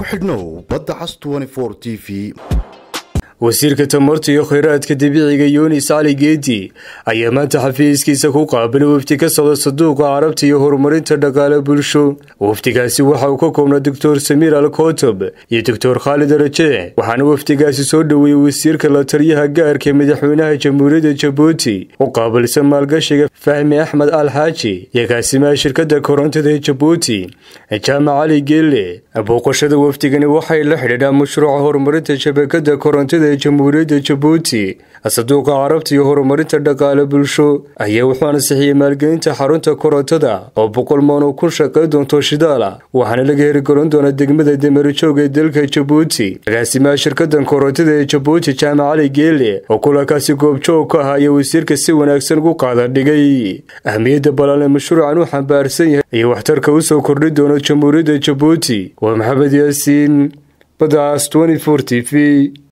ku xidhnow badda cas t v wasiirka tamarta iyo kheyraadka dabiiciga yunis cali geedi ayaa maanta xafiiskiisa ku qaabilay wafdi ka socda saduuqa carabta iyo horumarinta dhaqaale bulsho wafdigaasi waxa uu ka koobnaa doctor samiir al kotob iyo doctor khaalid raje waxaana wafdigaasi soo dhoweeyey wasiirka la taliyaha gaarka ee madaxweynaha jamhuuriyadda jabuuti u qaabilsan maalgashiga fahmi axmed al xaaji iyo kaasimaha shirkadda korontada ee jabuuti jaamac cali geelle booqashada wafdigani waxay la xidhiidhaa mashruuca horumarinta shabakada korontada jamhuuriyadda jabuuti saduuqa carabta iyo horumarinta dhaqaale bulsho ayaa wuxuu ansixiyey maalgelinta xarunta korontada oo boqol maan oo kun shaqay doonto shidaala waxaana laga herigaran doonaa degmada damarjoog ee dalka jabuuti agaasimaha shirkadan korontada ee jabuuti jaamac cali geele oo kulankaasi goobjoog ka ah ayaa wasiirka si wanaagsan ugu qaada dhigay ahmiyadda balan ee mashruucan u xambaarsan yahay iyo waxtarka u soo kordhi doono jamhuuriyadda jabuuti waa maxamed yaasiin badaas t v